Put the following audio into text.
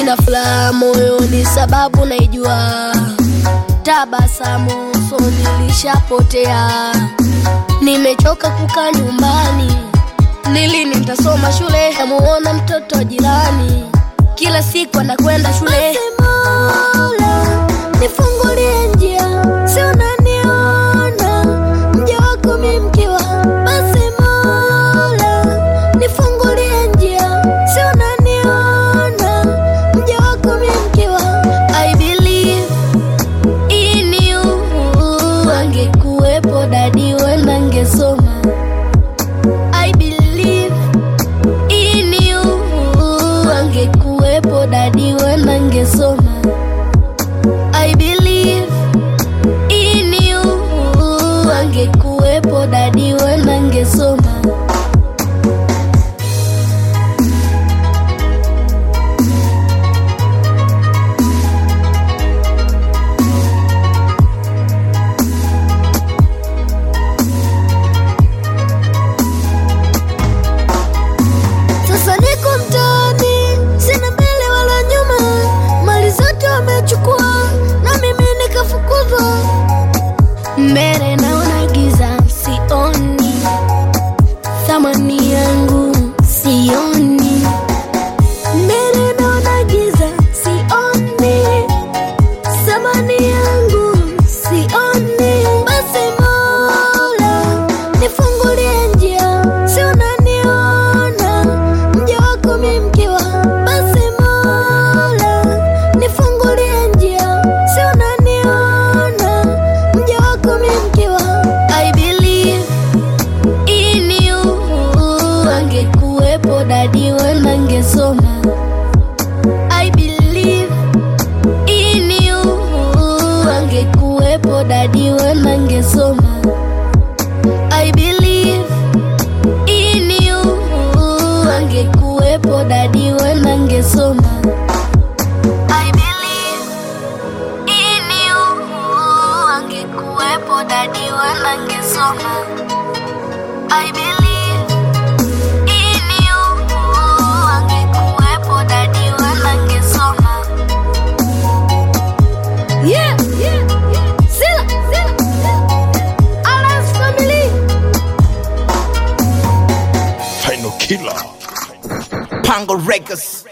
nina furaha moyoni sababu naijua tabasamu usoni lishapotea nimechoka kukaa nyumbani nilini nitasoma shule namuona mtoto wa jirani kila siku anakwenda shule Mola, nifungulie njia si unaniona mja wako mi mkiwa basi Mola, nifungulie njia si unaniona mja wako mi mkiwa I believe in you angekuwepo dadi wenda ngesoma I believe in you angekuwepo dadi wenda ngesoma I believe in you angekuwepo dadi wenda ngesoma Sasa niko mtaani, sina mbele wala nyuma, mali zote wamechukua na mimi nikafukuzwa. Mbele naona giza, sioni thamani yangu, sioni mbele naona giza, sioni thamani yangu, sioni. Basi Mola, nifungulie njia, si unaniona mja wako mi mkiwa. Basi Mola, nifungulie njia, si unaniona mja wako mi mkiwa. I believe in you, angekuwepo dadi wenda ngesoma. I believe in you, angekuwepo dadi wenda ngesoma. I believe in you, angekuwepo dadi wenda ngesoma. I believe in you, angekuwepo dadi wenda ngesoma. I believe in you, angekuwepo dadi wenda ngesoma. Yeah, yeah, yeah. Sila, sila, sila. Alas family. Final killer. Pango Records.